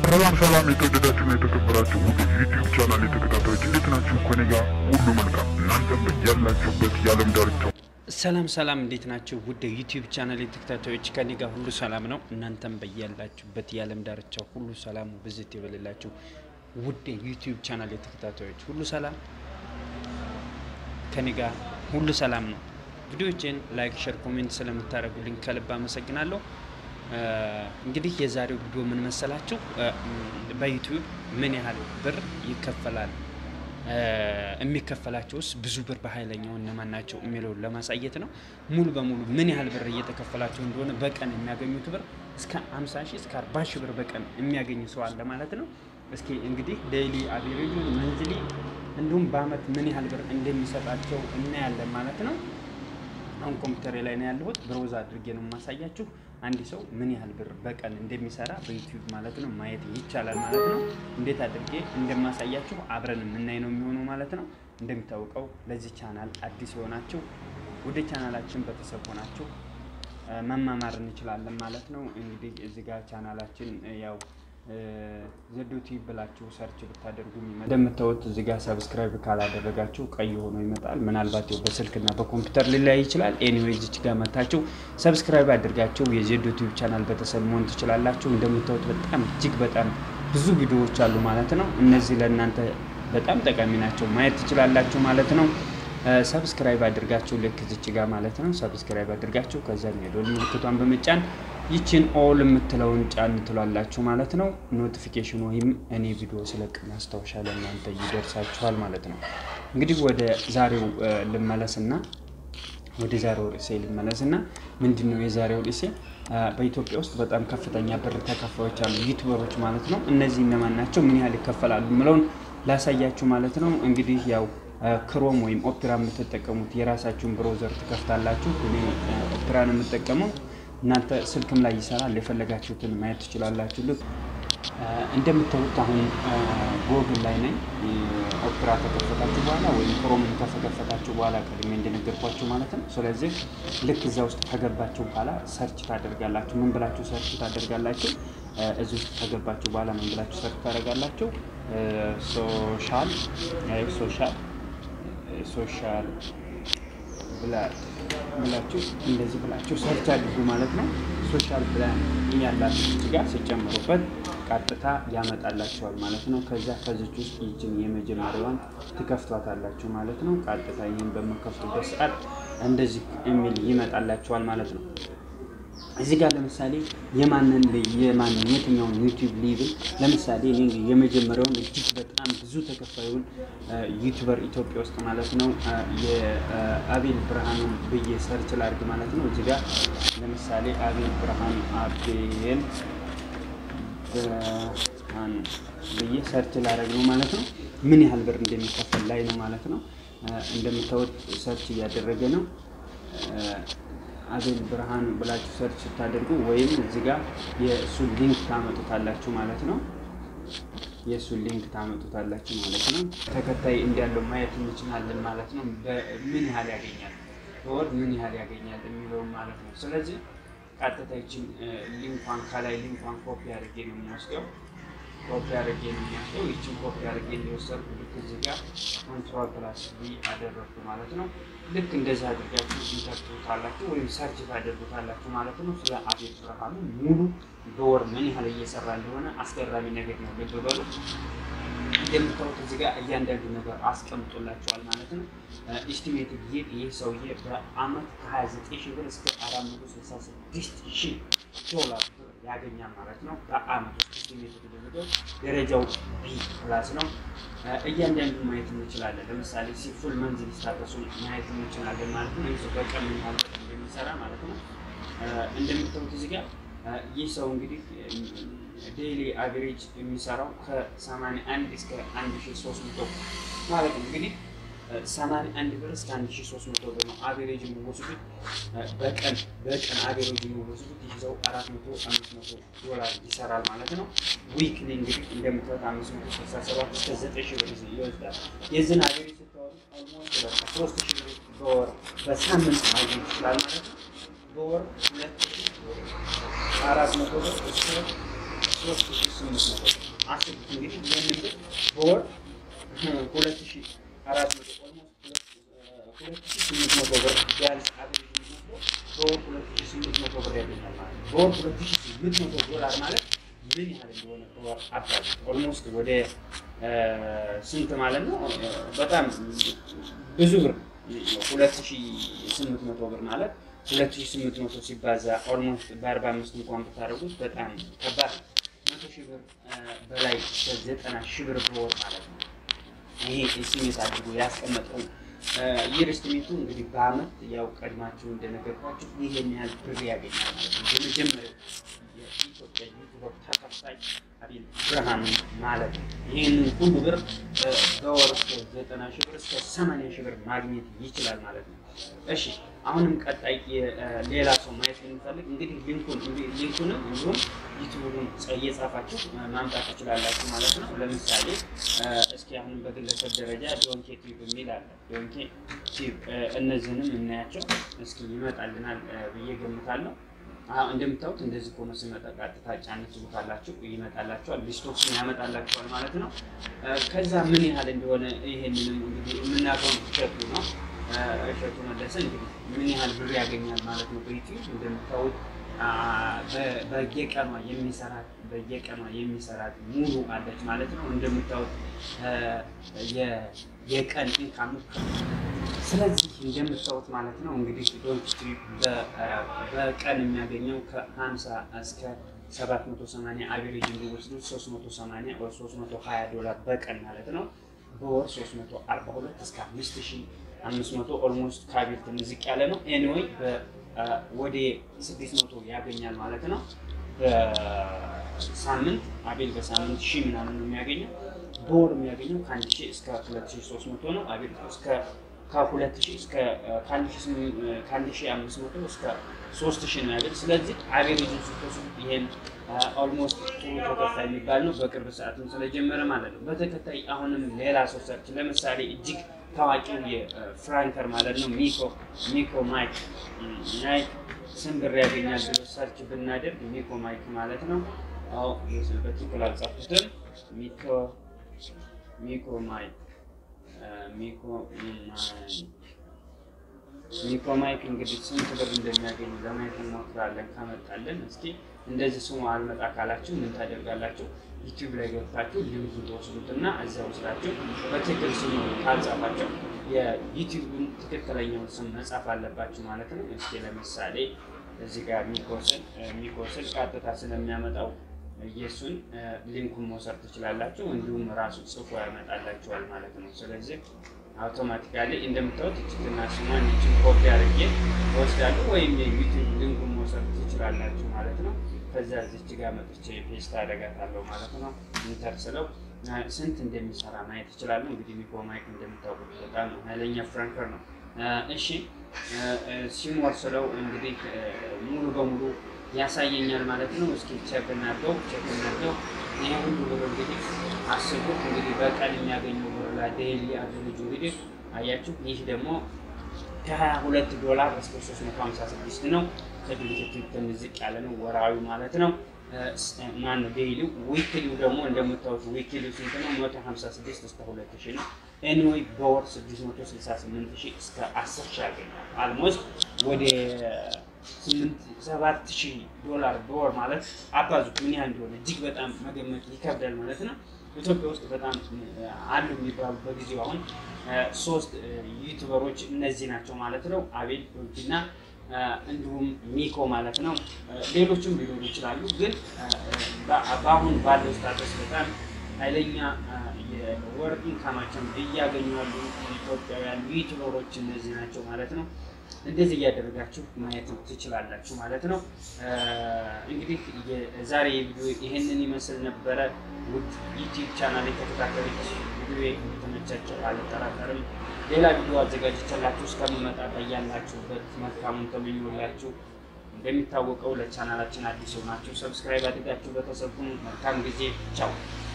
ሰላም ሰላም የተወደዳችሁና የተከበራችሁ ውድ ዩቲዩብ ቻናል የተከታታዮች እንዴት ናችሁ? ከኔ ጋር ሁሉ መልካም፣ እናንተም ያላችሁበት የዓለም ዳርቻው ሰላም ሰላም፣ እንዴት ናቸው? ውድ ዩቲዩብ ቻናል ተከታታዮች ከኔ ጋር ሁሉ ሰላም ነው። እናንተም በያላችሁበት የዓለም ዳርቻ ሁሉ ሰላሙ ብዝት ይበልላችሁ። ውድ ዩቲዩብ ቻናል ተከታታዮች ሁሉ ሰላም፣ ከኔ ጋር ሁሉ ሰላም ነው። ቪዲዮችን ላይክ፣ ሸር፣ ኮሜንት ስለምታደርጉልኝ ከልብ አመሰግናለሁ። እንግዲህ የዛሬው ቪዲዮ ምን መሰላችሁ? በዩቲዩብ ምን ያህል ብር ይከፈላል የሚከፈላቸውስ ብዙ ብር በኃይለኛው እነማን ናቸው የሚለውን ለማሳየት ነው። ሙሉ በሙሉ ምን ያህል ብር እየተከፈላቸው እንደሆነ በቀን የሚያገኙት ብር እስከ 50 ሺህ እስከ 40 ሺህ ብር በቀን የሚያገኙ ሰው አለ ማለት ነው። እስኪ እንግዲህ ዴይሊ አቬሬጁ መንዝሊ እንዲሁም በአመት ምን ያህል ብር እንደሚሰጣቸው እናያለን ማለት ነው። አሁን ኮምፒውተሬ ላይ ነው ያለሁት። ብሮዝ አድርጌ ነው የማሳያችሁ። አንድ ሰው ምን ያህል ብር በቀን እንደሚሰራ በዩቲዩብ ማለት ነው ማየት ይቻላል ማለት ነው። እንዴት አድርጌ እንደማሳያችሁ አብረን የምናይ ነው የሚሆነው ማለት ነው። እንደሚታወቀው ለዚህ ቻናል አዲስ የሆናችሁ ወደ ቻናላችን ቤተሰብ ሆናችሁ መማማር እንችላለን ማለት ነው። እንግዲህ እዚህ ጋር ቻናላችን ያው ዘዶቲ ብላችሁ ሰርች ብታደርጉ እንደምታዩት እዚህ ጋር ሰብስክራይብ ካላደረጋችሁ ቀይ ሆኖ ይመጣል። ምናልባት ያው በስልክና በኮምፒውተር ሊለያይ ይችላል። ኤኒዌይ እዚች ጋር መታችሁ ሰብስክራይብ አድርጋችሁ የዘዶቲ ቻናል ቤተሰብ መሆን ትችላላችሁ። እንደምታዩት በጣም እጅግ በጣም ብዙ ቪዲዮዎች አሉ ማለት ነው። እነዚህ ለእናንተ በጣም ጠቃሚ ናቸው፣ ማየት ትችላላችሁ ማለት ነው። ሰብስክራይብ አድርጋችሁ ልክ ዝች ጋር ማለት ነው። ሰብስክራይብ አድርጋችሁ ከዛ የደወል ምልክቷን በመጫን ይችን ኦል የምትለውን ጫን ትሏላችሁ ማለት ነው። ኖቲፊኬሽን ወይም እኔ ቪዲዮ ስለቅ ማስታወሻ ለእናንተ ይደርሳችኋል ማለት ነው። እንግዲህ ወደ ዛሬው ልመለስና ወደ ዛሬው ርዕሴ ልመለስና ምንድን ነው የዛሬው ርዕሴ? በኢትዮጵያ ውስጥ በጣም ከፍተኛ ብር ተከፋዮች አሉ፣ ዩቱበሮች ማለት ነው። እነዚህ እነማን ናቸው? ምን ያህል ይከፈላሉ? የምለውን ላሳያችሁ ማለት ነው። እንግዲህ ያው ክሮም ወይም ኦፕራ የምትጠቀሙት የራሳችሁን ብሮዘር ትከፍታላችሁ። እኔ ኦፕራን የምጠቀመው እናንተ ስልክም ላይ ይሰራል፣ የፈለጋችሁትን ማየት ትችላላችሁ። ልክ እንደምታዩት አሁን ጎግል ላይ ነኝ። ኦፕራ ከከፈታችሁ በኋላ ወይም ክሮምን ከከፈታችሁ በኋላ ቀድሜ እንደነገርኳችሁ ማለት ነው። ስለዚህ ልክ እዛ ውስጥ ከገባችሁ በኋላ ሰርች ታደርጋላችሁ። ምን ብላችሁ ሰርች ታደርጋላችሁ? እዚህ ውስጥ ከገባችሁ በኋላ ምን ብላችሁ ሰርች ታደርጋላችሁ? ሶሻል ሶሻል ሶሻል ብላችሁ እንደዚህ ብላችሁ ሰርች አድርጉ ማለት ነው። ሶሻል ፕላን ያላችሁ ጋር ሲጨምሩበት ቀጥታ ያመጣላችኋል ማለት ነው። ከዛ ከዚች ውስጥ ይችን የመጀመሪያዋን ትከፍቷታላችሁ ማለት ነው። ቀጥታ ይህን በመከፍቱበት ሰዓት እንደዚህ የሚል ይመጣላችኋል ማለት ነው። እዚህ ጋር ለምሳሌ የማንን የማንን የትኛውን ዩቲዩብ ሊብል ለምሳሌ እኔ የመጀመሪያውን እጅግ በጣም ብዙ ተከፋዩን ዩቲዩበር ኢትዮጵያ ውስጥ ማለት ነው የአቤል ብርሃኑን ብዬ ሰርች ላድርግ ማለት ነው። እዚህ ጋር ለምሳሌ አቤል ብርሃኑ አቤል ብርሃኑ ብዬ ሰርች ላደርግ ነው ማለት ነው። ምን ያህል ብር እንደሚከፈል ላይ ነው ማለት ነው። እንደምታወጥ ሰርች እያደረገ ነው። አቤል ብርሃኑ ብላችሁ ሰርች ስታደርጉ ወይም እዚህ ጋር የእሱን ሊንክ ታመጡታላችሁ ማለት ነው። የእሱን ሊንክ ታመጡታላችሁ ማለት ነው። ተከታይ እንዳለው ማየት እንችላለን ማለት ነው። ምን ያህል ያገኛል በወር ምን ያህል ያገኛል የሚለውን ማለት ነው። ስለዚህ ቀጥታ ይችን ሊንኳን ከላይ ሊንኳን ኮፒ አድርጌ ነው የሚወስደው ኮፒ አድርጌ ነው የሚወስደው። ይችን ኮፒ አድርጌ እንዲወሰድኩ ልክ እዚህ ጋር ኮንትሮል ፕላስ ቢ አደረግኩ ማለት ነው። ልክ እንደዚህ አድርጋችሁ ኢንተርትሩታላችሁ ወይም ሰርች ታደርጉታላችሁ ማለት ነው። ስለ አቤል ብርሃኑ ሙሉ በወር ምን ያህል እየሰራ እንደሆነ አስገራሚ ነገር ነው። ልብ በሉ። እንደምታዩት እዚህ ጋር እያንዳንዱ ነገር አስቀምጦላችኋል ማለት ነው። ኢስቲሜት ጊዜ ይህ ሰውዬ በአመት ከ29 ሺህ ብር እስከ 466 ሺህ ዶላር ያገኛል ማለት ነው። በአመት ውስጥ ኢስቲሜት የተደረገው ደረጃው ቢ ፕላስ ነው። እያንዳንዱ ማየት እንችላለን። ለምሳሌ ሲፉል መንዝል ስታተሱን ማየት እንችላለን ማለት ነው። ይህ ሰው በቀን ምን ያህል እንደሚሰራ ማለት ነው። እንደምታዩት እዚህ ጋር ይህ ሰው እንግዲህ ዴይሊ አቨሬጅ የሚሰራው ከ81 እስከ 1300 ማለት ነው። እንግዲህ 81 ብር እስከ 1300 ብር ነው አቨሬጅ የሚወስዱት በቀን በቀን አቨሬጅ የሚወስዱት ይህ ሰው 400 500 ዶላር ይሰራል ማለት ነው። ዊክሊ እንግዲህ እንደምታዩት 567 እስከ 9000 ብር ይወስዳል። የዚህን አቨሬጅ ስታወሩ ኦልሞስት በቃ 3000 ብር በወር በሳምንት ማግኘት ይችላል ማለት ነው። በወር ሁለት አራት መቶ ብር እስከ ሶስት ሺህ ስምንት መቶ ብር አስቡት እንግዲህ ይህንን ብር በወር ሁለት ሺህ አራት መቶ ኦልሞስት ሁለት ሺህ ስምንት መቶ ብር ቢያንስ አብሬጅ የሚወስደው በወር ሁለት ሺህ ስምንት መቶ ብር ያገኛል ማለት ነው። በወር ሁለት ሺህ ስምንት መቶ ዶላር ማለት ምን ያህል እንደሆነ በወር አባዝ ኦልሞስት ወደ ስንት ማለት ነው? በጣም ብዙ ብር ሁለት ሺህ ስምንት መቶ ብር ማለት ሁለት ሺህ ስምንት መቶ ሲባዛ ኦልሞስት በአርባ አምስት እንኳን ብታደርጉት በጣም ከባድ ነው። መቶ ሺህ ብር በላይ ዘጠና ሺህ ብር በወር ማለት ነው። ይሄ ስሜት አድርጎ ያስቀመጠው የኢንቨስትሜንቱ እንግዲህ በአመት ያው ቀድማችሁ እንደነገርኳችሁ ይሄን ያህል ብር ያገኛል ማለት ነው። የመጀመሪያው የኢትዮጵያ ዩቱበር ተከፋይ አቤል ብርሃኑ ማለት ነው። ይህንን ሁሉ ብር በወር እስከ ዘጠና ሺህ ብር እስከ ሰማንያ ሺህ ብር ማግኘት ይችላል ማለት ነው። እሺ አሁንም ቀጣይ ሌላ ሰው ማየት የሚፈልግ እንግዲህ ሊንኩን ሊንኩንም እንዲሁም ዩቱቡን እየጻፋችሁ ማምጣት ትችላላችሁ ማለት ነው። ለምሳሌ እስኪ አሁንም በግለሰብ ደረጃ ዶንኬ ቲዩብ የሚል አለ። ዶንኬ ቲዩብ እነዚህንም እናያቸው እስኪ ይመጣልናል ብዬ ገምታለሁ። አሁን እንደምታዩት እንደዚህ ሆኖ ሲመጣ ቀጥታ ጫን ትሉታላችሁ ይመጣላችኋል፣ ሊስቶችን ያመጣላችኋል ማለት ነው። ከዛ ምን ያህል እንደሆነ ይሄንንም እንግዲህ የምናውቀው እሸቱ ነው። እሸቱ መለሰ እንግዲህ ምን ያህል ብር ያገኛል ማለት ነው በዩቲዩብ እንደምታዩት በየቀኗ የሚሰራት በየቀኗ የሚሰራት ሙሉ አለች ማለት ነው። እንደምታዩት የቀን ኢንካም ስለዚህ እንደምታዩት ማለት ነው እንግዲህ ዶንት በቀን የሚያገኘው ከ50 እስከ 780 አቬሬጅ እንዲወስዱ 380 ወይ 320 ዶላር በቀን ማለት ነው። በወር 342 እስከ 5500 ኦልሞስት ካቢል ትንሽ ዝቅ ያለ ነው። ኤኒዌይ ወደ 600 ያገኛል ማለት ነው። በሳምንት አቤል በሳምንት ሺህ ምናምን ነው የሚያገኘው። በወር የሚያገኘው ከአንድ ሺህ እስከ 2300 ነው። አቤል እስከ ከሁለት ሺህ እስከ ከአንድ ሺህ አምስት መቶ እስከ ሶስት ሺህ ነው ያገኝ። ስለዚህ አቬሬጅን ስትወስዱ ይሄን ኦልሞስት ጥሩ ተከታይ የሚባል ነው። በቅርብ ሰዓትም ስለጀመረ ማለት ነው። በተከታይ አሁንም ሌላ ሰው ሰርች ለምሳሌ እጅግ ታዋቂው የፍራንከር ማለት ነው ሚኮ ሚኮ ማይክ ማይክ ስንት ብር ያገኛል ብሎ ሰርች ብናደርግ ሚኮ ማይክ ማለት ነው። አዎ በትክክል አልጻፉትም። ሚኮ ሚኮ ማይክ ሚኮ ሚኮ ማይክ እንግዲህ ስንት ብር እንደሚያገኝ ለማየት እንሞክራለን። ካመጣለን እስኪ እንደዚህ ስሙ አልመጣ ካላችሁ ምን ታደርጋላችሁ? ዩቲዩብ ላይ ገብታችሁ ሊንኩ ተወስዱትና እዚያ ወስዳችሁ በትክክል ስሙ ካልጻፋችሁ የዩቲዩብን ትክክለኛውን ስም መጻፍ አለባችሁ ማለት ነው። እስኪ ለምሳሌ እዚህ ጋር ሚኮስል ሚኮስል ቀጥታ ስለሚያመጣው የእሱን ሊንኩን መውሰድ ትችላላችሁ። እንዲሁም ራሱ ጽፎ ያመጣላችኋል ማለት ነው። ስለዚህ አውቶማቲካሊ እንደምታዩት እችትና ስሟን ይችን ኮፒ አድርጌ ወስዳለሁ ወይም የዩቲዩብ ሊንኩን መውሰድ ትችላላችሁ ማለት ነው። ከዛ እዚች ጋር መጥቼ ፔስት አደርጋታለሁ ማለት ነው። ኢንተር ስለው ስንት እንደሚሰራ ማየት ይችላለሁ። እንግዲህ ሚኮ ማይክ እንደምታውቁት በጣም ኃይለኛ ፍራንከር ነው። እሺ ሲሞር ስለው እንግዲህ ሙሉ በሙሉ ያሳየኛል ማለት ነው። እስኪ ቼክ እናድርገው ቼክ እናድርገው። ይህ ሁሉ ብር እንግዲህ አስቡት እንግዲህ በቀን የሚያገኘው ብር ላይ ዴይሊ አቨሬጁ እንግዲህ አያችሁ። ይህ ደግሞ ከሀያ ሁለት ዶላር እስከ ሶስት መቶ ሀምሳ ስድስት ነው። ከድርጅቱ ትንሽ ዝቅ ያለ ነው ወራዊ ማለት ነው። ማን ነው ዴይሊው? ዊክሊው ደግሞ እንደምታዩት ዊክሊው ስንት ነው? መቶ ሀምሳ ስድስት እስከ ሁለት ሺህ ነው። ኤኒዌይ በወር ስድስት መቶ ስልሳ ስምንት ሺህ እስከ አስር ሺህ ያገኛል። አልሞስት ወደ ስምንት ሰባት ሺህ ዶላር በወር ማለት አባዙት ምን ያህል እንደሆነ እጅግ በጣም መገመት ይከብዳል ማለት ነው። ኢትዮጵያ ውስጥ በጣም አሉ የሚባሉ በጊዜው አሁን ሶስት ዩቱበሮች እነዚህ ናቸው ማለት ነው። አቤል ዶንኪና እንዲሁም ሚኮ ማለት ነው። ሌሎችም ሊኖሩ ይችላሉ፣ ግን በአሁን ባለው ስታተስ በጣም ኃይለኛ የወር ኢንካማቸውን እያገኙ ያሉ ኢትዮጵያውያን ዩቱበሮች እነዚህ ናቸው ማለት ነው። እንደዚህ እያደረጋችሁ ማየት ትችላላችሁ ማለት ነው። እንግዲህ የዛሬ ቪዲዮ ይሄንን ይመስል ነበረ። ውድ ዩቲዩብ ቻናል የተከታተሎች ቪዲዮ የተመቻቸው አልጠራጠርም። ሌላ ቪዲዮ አዘጋጅቼላችሁ እስከምመጣ በያላችሁበት መልካሙን ተመኞላችሁ። እንደሚታወቀው ለቻናላችን አዲስ ሆናችሁ ሰብስክራይብ አድርጋችሁ በተሰቡ መልካም ጊዜ ቻው።